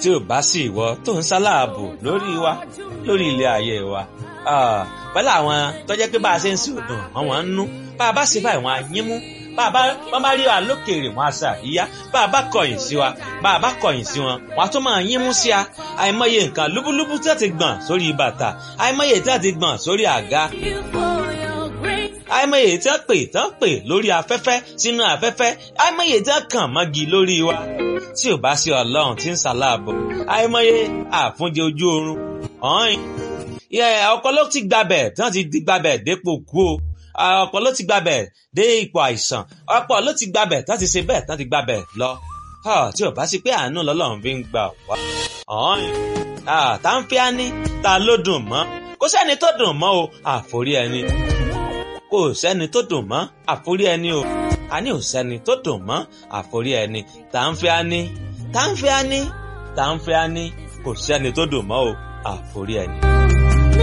tí ò bá sí ìwọ tó ń sáláàbò lórí wa lórí ilé ayé wa pẹ̀lú àwọn tó jẹ́ pé bá a ṣe ń sìn òdùn wọn wọ́n ń nú bá a bá ṣe báyìí wọn á yín mú bá a bá wọn bá rí wa lókèèrè wọn á sà yíyá bá a bá kọ̀yìn sí wa bá a bá kọ̀yìn sí wọn wọn á tún máa yín mú sí a àìmọye nǹkan lúbúlúbú tí wọ́n ti gbọ̀n sórí bàtà àìmọye tí wọ́n ti gbọ̀n sórí àga àìmọye tí wọ́n pè tán pè lórí afẹ́fẹ́ sínú afẹ́fẹ́ àìmọye tí wọ́n kàn mọ́gi lórí wa tí ò bá sí ọlọ́run tí ń ṣàlàbò àìmọye àfúnjẹ ojú oorun ọ̀hìn ọ̀pọ̀ ló ti gbabẹ̀ tí wọ́n ti di gbabẹ̀ dépò kú o ọ̀pọ̀ ló ti gbabẹ̀ dé ipò àìsàn ọ̀pọ̀ ló ti gbabẹ̀ tí wọ́n ti ṣe bẹ́ẹ̀ tí wọ́n ti gbabẹ̀ lọ tí ò bá sí pé àánú lọ́lọ́run fi ń gbà wá ọ̀hìn tá ń fi á ní ta ló dùn mọ́ kò sẹ́ni tó dùn mọ́ o àforí ẹni kò sẹ́ni tó dùn mọ́ àforí ẹni o àní ò sẹ́ni tó dùn mọ́ àforí ẹni tá ń fi á ní tá ń fi á ní tá ń fi á ní kò sẹ́ni tó dùn mọ́ o àforí ẹni.